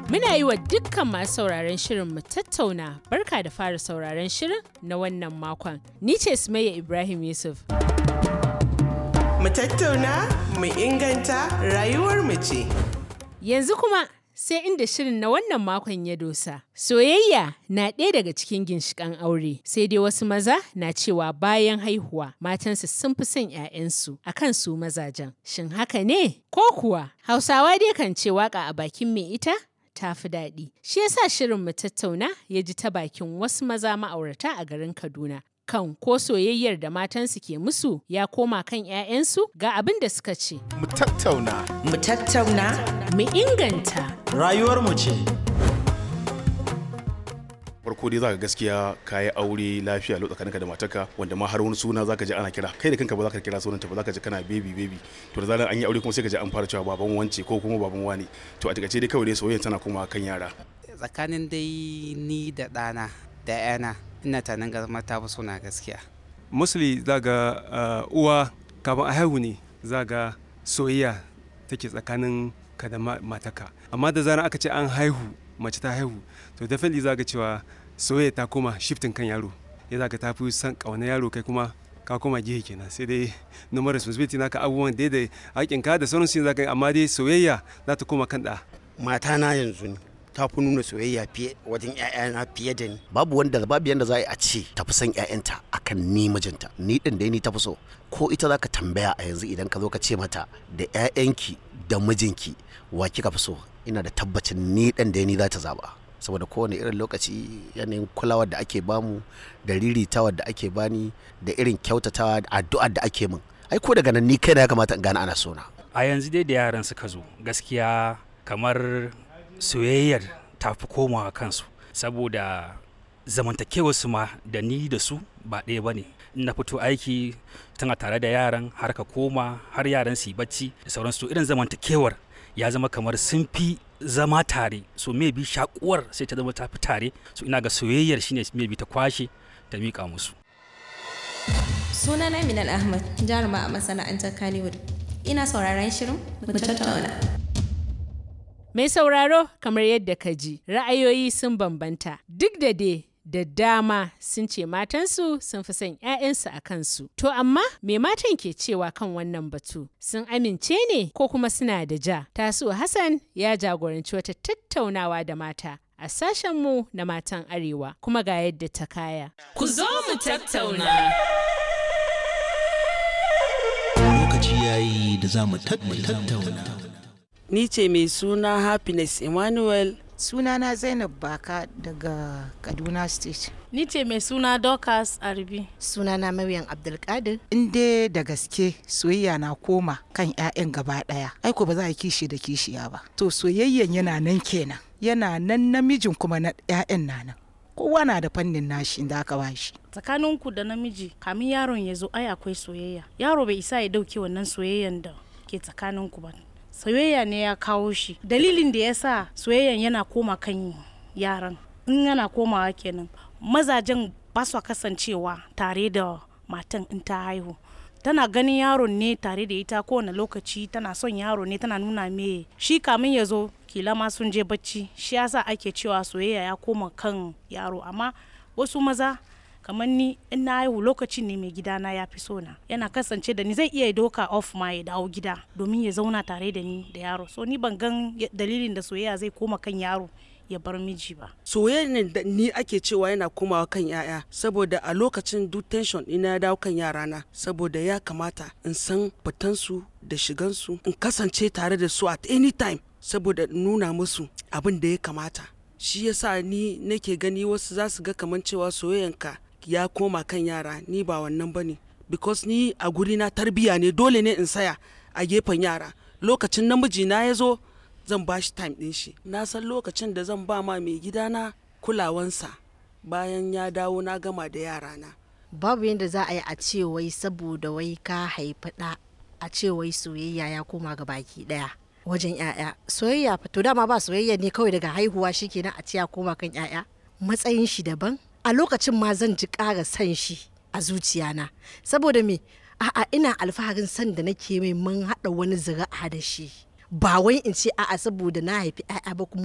Muna yi wa dukkan masu sauraron shirin mu tattauna barka da fara sauraron shirin na wannan makon. Ni ce Sumayya Ibrahim Yusuf. Mu tattauna, mu inganta rayuwar mu ce. Yanzu kuma sai inda shirin na wannan makon ya dosa. Soyayya na ɗaya daga cikin ginshiƙan aure, sai dai wasu maza na cewa bayan haihuwa matansu sun fi son 'ya'yansu a kan su mazajen. Shin haka ne? Ko kuwa Hausawa dai kan ce waka a bakin mai ita? ta fi daɗi. Shi yasa shirin mu tattauna ya ji ta bakin wasu maza ma'aurata a garin Kaduna. Kan ko soyayyar da matansu ke musu ya koma kan 'ya'yansu ga abin da suka ce. Mu tattauna. Mu tattauna, Mu inganta. Rayuwarmu ce. farko dai zaka gaskiya kayi aure lafiya lau tsakaninka da matarka wanda ma har wani suna zaka ji ana kira kai da kanka ba zaka kira sunanta ba zaka ji kana baby baby to da zaran an yi aure kuma sai ka ji an fara cewa baban wance ko kuma baban wani to a takaice dai kawai dai soyayya tana kuma kan yara tsakanin dai ni da ɗana da yana ina tanan gama ta fi suna gaskiya mostly za ga uh, uwa kafin a haihu ne za ga soyayya take tsakanin ka da ma- mataka amma da zarar aka ce an haihu mace ta haihu to definitely za ga cewa soyayya ta koma shifting kan yaro ya za ka ta fi son ƙauna yaro kai kuma ka koma gehe kenan sai dai numar responsibility naka abubuwan dai da haƙinka da sauran su za ka yi, amma dai soyayya za ta koma kan ɗa matana yanzu ne ta fi nuna soyayya fiye wajen 'ya'yana fiye da ni babu wanda babu yanda za a yi a ce tafi son ƴaƴanta akan ni mijinta ni din dai ni tafi so ko ita za ka tambaya a yanzu idan ka zo ka ce mata da ƴaƴanki da mijinki wa kika fi so ina da tabbacin ni ɗan da ni za ta zaba saboda kowane irin lokaci yanayin kulawar da ake bamu da riritawar da ake bani da irin kyautatawa da addu'ar da ake min ai ko daga nan ni kaina ya kamata in gane ana sona a yanzu dai da yaran suka zo gaskiya kamar soyayyar ta fi komawa kansu saboda zamantakewarsu ma da ni da su ba ɗaya ba ne in na fito aiki tana tare da yaran har ka koma har yaran su yi bacci da sauransu to irin zamantakewar ya zama kamar sun fi zama tare so maybe shakuwar sai ta zama ta fi tare so ina ga soyayyar shine maybe ta kwashe ta miƙa musu Sunana Minal Ahmad, jaruma a masana'antar Kannywood. Ina sauraron shirin mu tattauna. Mai sauraro kamar yadda ka ji ra'ayoyi sun bambanta duk da dai da dama sun ce matansu sun fi son 'ya'yansu a kansu. To amma me matan ke cewa kan wannan batu? Sun amince ne ko kuma suna da ja? Tasu Hassan ya jagoranci wata tattaunawa da mata a sashenmu na matan Arewa kuma ga yadda ta kaya. Ku zo mu tattauna. Lokaci yayi da za mu tattauna. Ni ce mai suna Happiness Emmanuel. Sunana Zainab Baka daga Kaduna State. Ni ce mai suna Dorcas Arbi. Sunana Maryam Abdulkadir. In dai da gaske soyayya na koma kan 'ya'yan gaba ɗaya. Aiko ba za a yi kishi da kishiya ba. To soyayyan yana nan kenan. Yana nan namijin kuma na 'ya'yan na nan. Kowa na da fannin nashi da aka bashi. Tsakaninku da namiji kamin yaron ya zo ai akwai soyayya. Yaro bai isa ya dauke wannan soyayyan da ke tsakaninku ba. Soyayya ne ya kawo shi. Dalilin da ya sa soyayyan yana koma kan yaran. In yana komawa kenan. Mazajen ba su kasancewa tare da matan in ta haihu. tana ganin yaron ne tare da ita kowane lokaci tana son yaro ne tana nuna me shi kamin ya zo kila ma sun je bacci shi yasa ake cewa soyayya ya koma kan yaro amma wasu maza kamar ni in na haihu lokacin ne mai gidana ya fi sona yana kasance da ni zai iya doka off ma ya dawo gida domin ya zauna tare da ni da yaro so ni ban gan dalilin da soyayya zai koma kan yaro ya bar miji ba. Soyayya ne da ni ake cewa yana komawa kan yaya saboda a lokacin duk tension ina ya dawo kan yarana saboda ya kamata in san fitansu da shigansu in kasance tare da su at any time saboda in nuna musu abin da ya kamata. Shi yasa ni nake gani wasu za su ga kamar cewa soyayyanka ya koma kan yara ni ba wannan bane because ni a guri na tarbiya ne dole ne in saya a gefen yara lokacin namiji na ya zo zan ba shi time ɗin shi na san lokacin da zan ba ma mai gidana kulawansa bayan ya dawo na gama da yarana Babu yadda za a yi a ce wai saboda wai ka haifi ɗa a ce wai soyayya ya koma ga baki ɗaya. Wajen 'ya'ya soyayya fa to dama ba soyayya ne kawai daga haihuwa shikenan a ce ya koma kan 'ya'ya matsayin shi daban a lokacin ma zan ji ƙara san shi a zuciyana saboda me a'a ina alfaharin san da nake mai mun haɗa wani zira'a da shi ba wai in ce a'a saboda na haifi 'ya'ya ba kuma